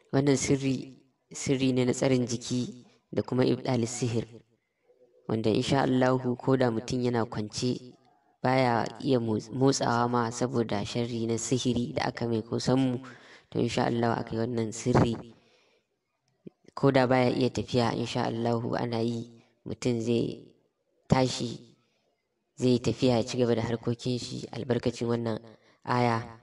wannan sirri sirri ne na tsarin jiki da kuma ibdalis sihir wanda insha Allahu ko da mutum yana kwance baya iya motsawa ma saboda sharri na sihiri da aka mai kusan mu to insha Allah aka yi wannan sirri ko da baya iya tafiya insha Allahu ana yi mutum zai tashi zai tafiya ya ci gaba da harkokin shi albarkacin wannan aya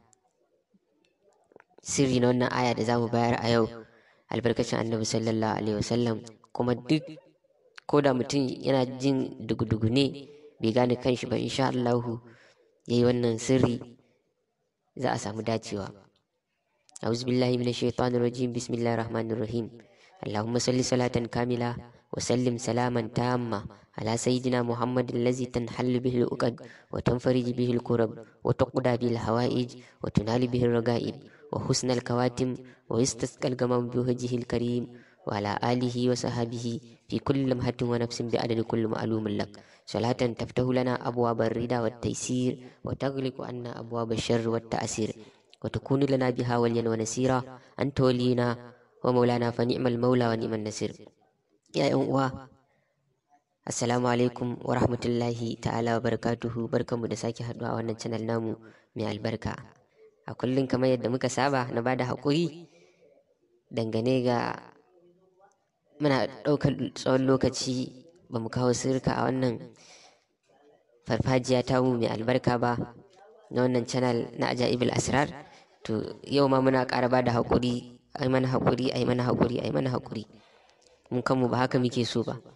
sirri na wannan aya da za mu bayar a yau albarkacin annabi sallallahu alaihi wasallam kuma duk ko da mutum yana jin dugu-dugu ne bai gane kanshi ba insha Allahu ya yi wannan sirri za a samu dacewa أعوذ بالله من الشيطان الرجيم بسم الله الرحمن الرحيم اللهم صل صلاة كاملة وسلم سلاما تاما على سيدنا محمد الذي تنحل به الأقد وتنفرج به الكرب وتقضى به الحوائج وتنال به الرغائب وحسن الكواتم ويستسقى الغمام بوجهه الكريم وعلى آله وصحبه في كل لمحة ونفس بعدد كل معلوم لك صلاة تفتح لنا أبواب الرضا والتيسير وتغلق عنا أبواب الشر والتأثير وتكون لنا بها وليا ونسيرا أنت ولينا ومولانا فنعم المولى ونعم النصير يا أموا Assalamu alaikum wa rahmatullahi ta'ala wa barakatuhu barkanmu da sake haɗuwa a wannan channel namu mai albarka. A kullum kamar yadda muka saba na bada haƙuri dangane ga muna ɗaukar tsawon lokaci ba mu kawo sirka a wannan farfajiya tamu mai albarka ba na wannan channel na ajaibul asrar to yau ma muna ƙara bada haƙuri ai mana haƙuri ai mana haƙuri ai mana haƙuri mun kanmu ba haka muke so ba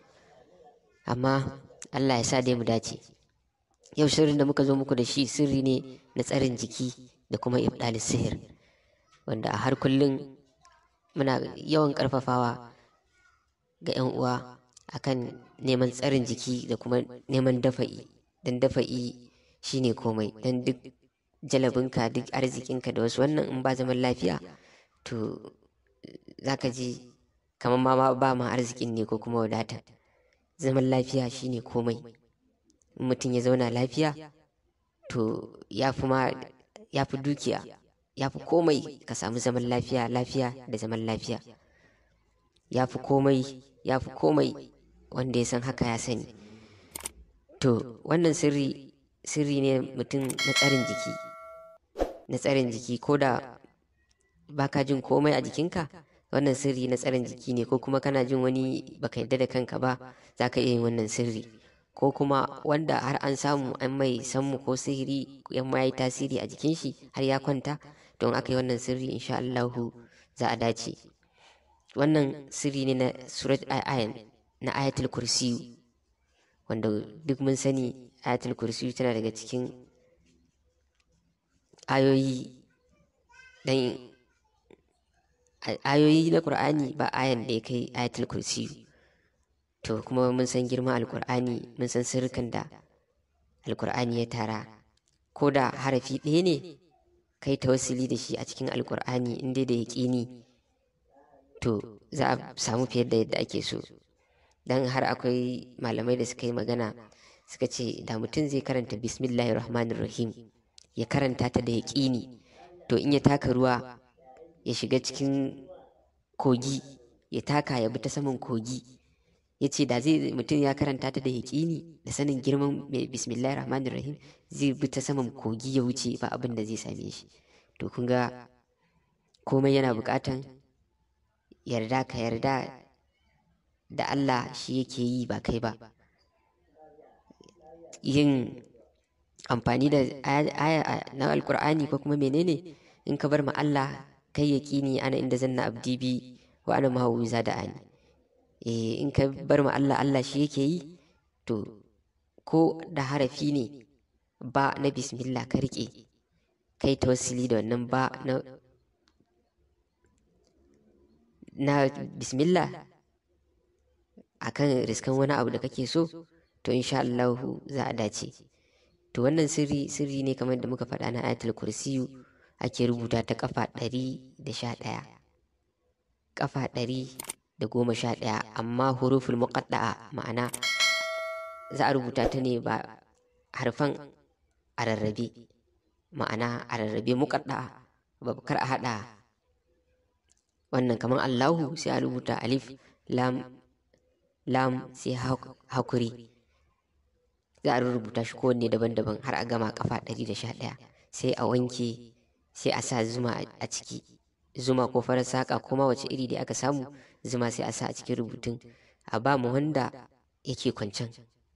amma Allah ya sa dai mu dace yau sirrin da muka zo muku da shi sirri ne na tsarin jiki da kuma ibdalis sihir wanda a har kullum muna yawan karfafawa ga 'yan uwa akan neman tsarin jiki da kuma neman dafa'i don dafa'i shine komai don duk jalabinka duk arzikinka da wasu wannan in ba zaman lafiya to zaka ji kamar ma ba ma arzikin ne ko kuma wadata zaman lafiya shine komai in mutum ya zauna lafiya to ya fi ma ya fi dukiya ya fi komai ka samu zaman lafiya lafiya da zaman lafiya ya fi komai ya fi komai wanda ya san haka ya sani to wannan sirri sirri ne mutum na tsarin jiki na tsarin jiki ko da baka jin komai a jikinka wannan sirri na tsarin jiki ne ko kuma kana jin wani baka yarda da kanka ba za ka iya yin wannan sirri ko kuma wanda har an samu an mai sammu ko sihiri yan ma yi tasiri a jikin shi har ya kwanta don aka yi wannan sirri insha Allahu za a dace wannan sirri ne na surat ayan na ayatul kursiyu wanda duk mun sani ayatul kursiyu tana daga cikin ayoyi dan ayoyi na Qur'ani ba ayan da ya kai ayatul kursiyu to kuma mun san girman alkur'ani mun san sirrikan da alkur'ani ya tara ko da harafi ɗaya ne kai tawassuli da shi a cikin alkur'ani inda da yaƙini to za a samu fiye da yadda ake so dan har akwai malamai da suka yi magana suka ce da mutum zai karanta bismillahir rahmanir rahim ya karanta ta da yaƙini to in ya taka ruwa ya shiga cikin kogi ya taka ya bi ta saman kogi ya ce da zai mutum ya karanta ta da yaƙini da sanin girman mai bismillahir rahmanir rahim zai bi ta saman kogi ya wuce ba abin da zai same shi to kun ga komai yana buƙatan yarda ka yarda da Allah shi yake yi ba kai ba yin amfani da aya na alkur'ani ko kuma menene in ka bar ma Allah kai yaƙini ana inda zanna abdi bi wa ana mahawiza da ani eh in ka bar ma Allah Allah shi yake yi to ko da harafi ne ba na bismillah ka rike kai tawassuli da wannan ba na na bismillah akan riskan wani abu da kake so to insha Allah za a dace to wannan sirri sirri ne kamar da muka faɗa na ayatul kursiyu ake rubuta ta kafa ɗari da sha ɗaya kafa ɗari da goma sha ɗaya amma huruful muqadda'a ma'ana za a rubuta ta ne ba harfan a rarrabe ma'ana a rarrabe muqadda'a ba kar a haɗa wannan kamar Allahu sai a rubuta alif lam lam sai hakuri za a rubuta shi kowanne daban-daban har a gama kafa ɗari da sha ɗaya sai a wanke sai a sa zuma a ciki zuma ko farar saƙa ko ma wace iri da aka samu zuma sai a sa a cikin rubutun a ba mu wanda yake kwancen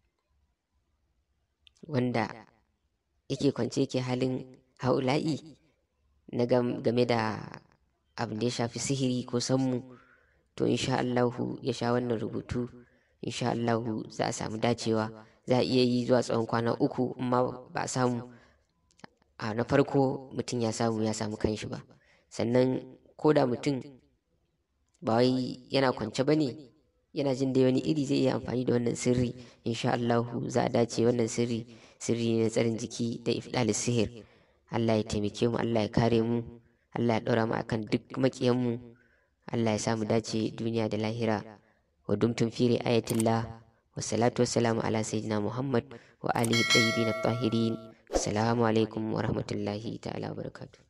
wanda yake kwance yake halin haula'i na game da abin da ya shafi sihiri ko sammu to insha Allahu ya sha wannan rubutu insha Allahu za a samu dacewa za a iya yi zuwa tsawon kwana uku amma ba a samu a na farko mutum ya samu ya samu kanshi ba sannan ko da mutum ba wai yana kwance ba ne yana jin dai wani iri zai iya amfani da wannan sirri insha Allahu za a dace wannan sirri sirri ne na tsarin jiki da ifdalis sihir Allah ya taimake mu Allah ya kare mu Allah ya ɗora mu akan duk maƙiyan mu Allah ya sa mu dace duniya da lahira wa dumtum fi ayatillah wa salatu wassalamu ala sayyidina Muhammad wa alihi tayyibin at-tahirin assalamu alaikum wa rahmatullahi ta'ala wa barakatuh